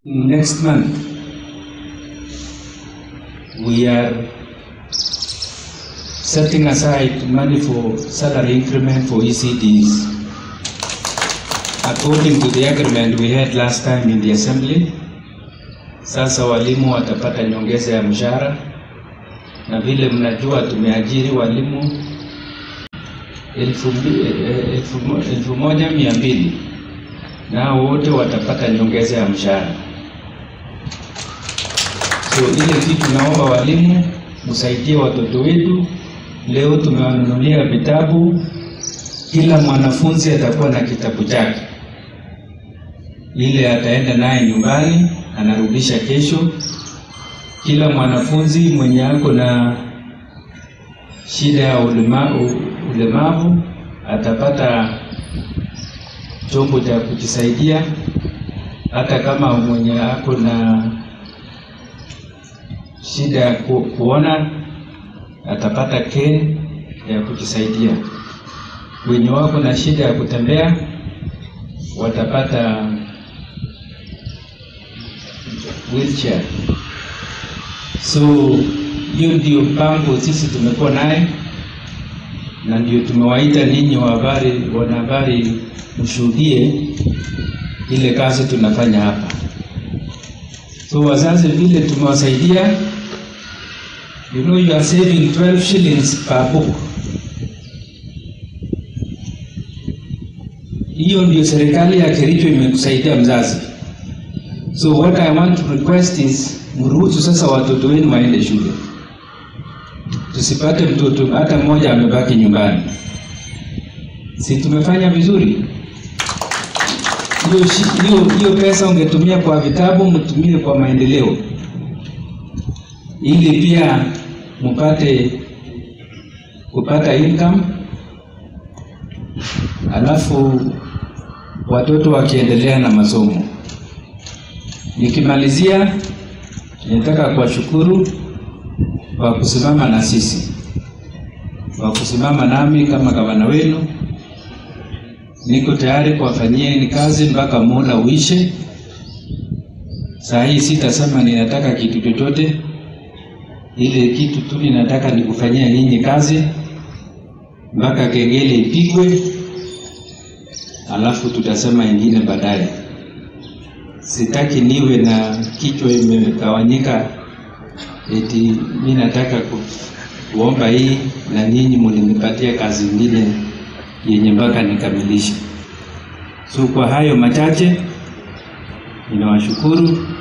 Next month, we are setting aside money for salary increment for ECDs. According to the agreement we had last time in the assembly, sasa walimu watapata nyongeza ya mshahara, na vile mnajua tumeajiri walimu elfu, mbi- eh, elfu, mo- elfu moja mia mbili nao wote watapata nyongeza ya mshahara. So ile kitu naomba walimu msaidie watoto wetu. Leo tumewanunulia vitabu, kila mwanafunzi atakuwa na kitabu chake, ile ataenda naye nyumbani, anarudisha kesho. Kila mwanafunzi mwenye ako na shida ya ulema, u- ulemavu atapata chombo cha kujisaidia, hata kama mwenye ako na shida ya ku, kuona atapata care ya kujisaidia. Wenye wako na shida ya kutembea watapata wheelchair. So hiyo ndio mpango sisi tumekuwa naye, na ndio tumewaita ninyi wa habari, wanahabari, mshuhudie ile kazi tunafanya hapa. So wazazi vile tumewasaidia, you know you are saving 12 shillings per book. Hiyo ndio serikali ya Kericho imekusaidia mzazi. So what I want to request is mruhusu sasa watoto wenu waende shule, tusipate mtoto hata mmoja amebaki nyumbani. Si tumefanya vizuri? hiyo shi- hiyo hiyo pesa ungetumia kwa vitabu, mtumie kwa maendeleo, ili pia mpate kupata income, alafu watoto wakiendelea na masomo. Nikimalizia, nataka kuwashukuru kwa kusimama na sisi, kwa kusimama nami kama gavana wenu niko tayari kuwafanyieni kazi mpaka muda uishe. Saa hii sitasema ninataka kitu chochote, ile kitu tu ninataka ni kufanyia nyinyi kazi mpaka kengele ipigwe, alafu tutasema ingine baadaye. Sitaki niwe na kichwa imegawanyika eti mi nataka ku, kuomba hii na nyinyi mulinipatia kazi ingine yenye mpaka nikamilishe. So kwa hayo machache ninawashukuru